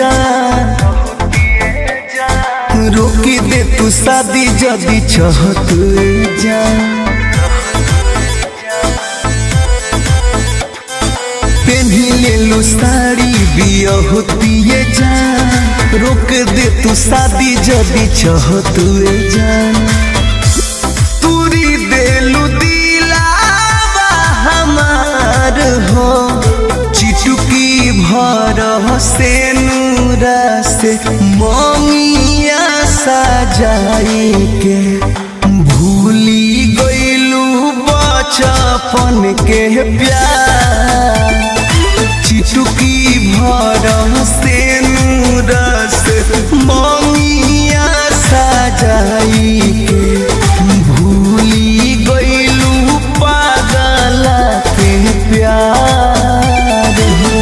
जा रोकी दे तू शादी जदी चाहत जा पेन्ही ले लो साड़ी बिया होती जा रोक दे तू शादी जदी चाहत जा तूरी देलू दिलावा हमार हो चिटुकी भर से नूरा से ममिया सजाई के भूली गईलू बचपन के प्यार चिटुकी भर से नूरा से ममिया सजाई के भूली गईलू पागल के प्यार हो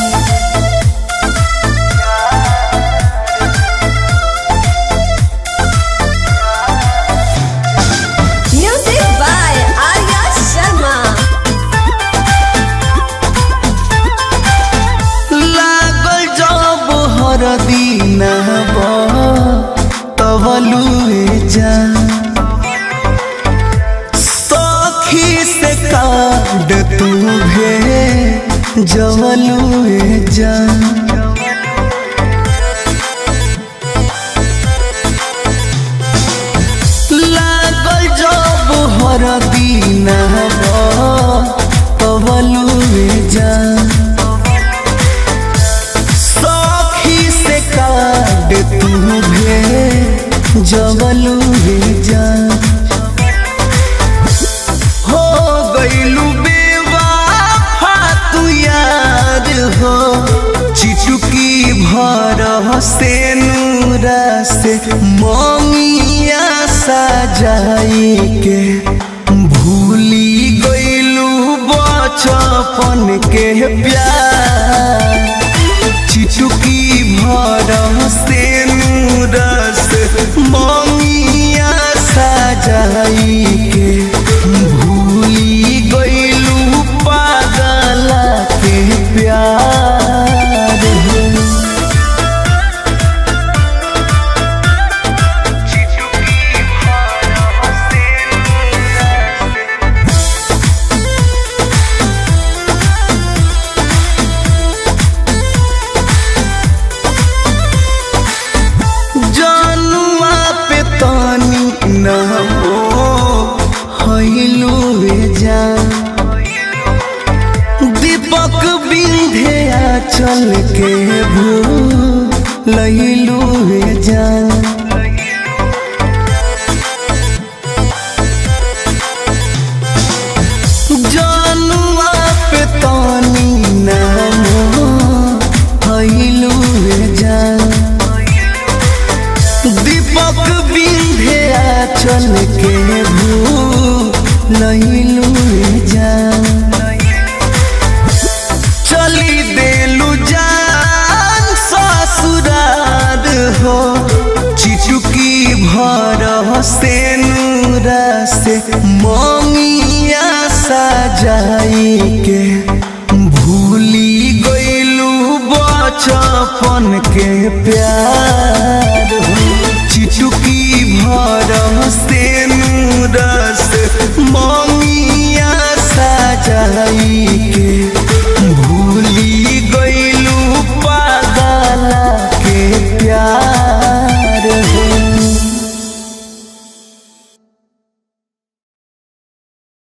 Music by Arya Sharma. लागल जब हर दिन तबलुए जा सखी से काट तू भे जवलुए जा लागल जब हर दिन तबलुए जा सखी से काट तू भे जवलू रे जा हो गईलू बेवाफा तू यार हो चिटुकी भर से नूरा से ममिया सजाई के भूली गईलू बचपन के प्यार चिटुकी भर से नूरस ममिया सजाई के भूली गईलू पागल के प्यार हो जनुआ पे तानी न हो हैलू जा दीपक बिंधे चल के भू लैलू जा जनुआ पे तानी न हो हैलू जा दीपक बिंधे चल के भू लैलू जा चली देलू जान ससुरार हो चिटुकी भर से नूरा से ममिया सजाई के भूली गईलू बचपन के प्यार